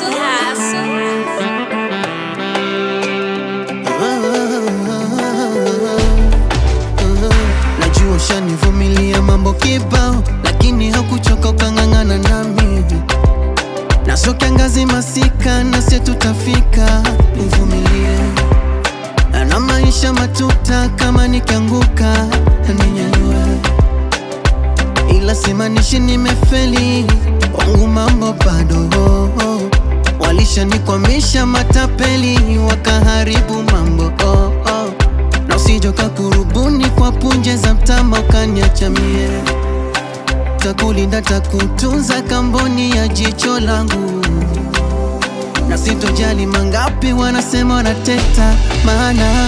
Najua ushanivumilia mambo kibao, lakini hakuchoka ukang'ang'ana nami, na sio kiangazi masika, na sie tutafika. Nivumilie na maisha matuta, kama nikianguka ninyanyue, ila simaanishi nimefeli, wangu mambo bado walishanikwamisha matapeli, wakaharibu mambo oh, oh. na usijoka kurubuni kwa punje za mtama ukaniacha mie, takulinda takutunza kamboni ya jicho langu, na sitojali mangapi wanasema wanateta, maana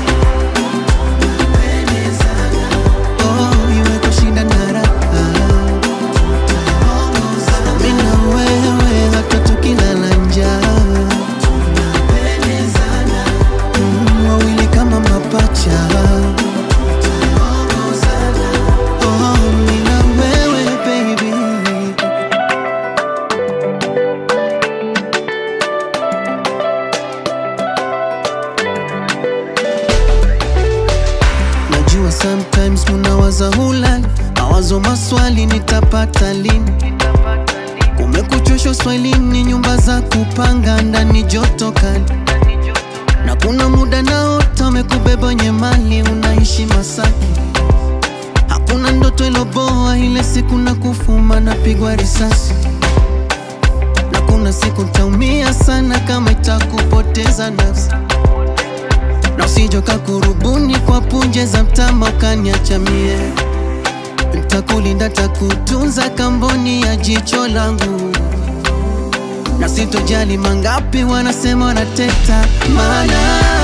oh, iwe kushinda na raha mimi na wewe hata tukilala njaa Mm, wawili kama mapacha Oh, mimi na wewe baby Najua sometimes munawaza hulali mawazo maswali nitapata lini Kumekuchosha swahilini nyumba za kupanga ndani joto kali na kuna muda naota umekubeba wenye mali unaishi Masaki hakuna ndoto iloboa ile siku na kufuma napigwa risasi na kuna siku ntaumia sana kama itakupoteza nafsi na usijoka kurubuni kwa punje za mtama ukaniacha mie Ntakulinda takutunza kamboni ya jicho langu na sitojali mangapi wanasema wanateta, maana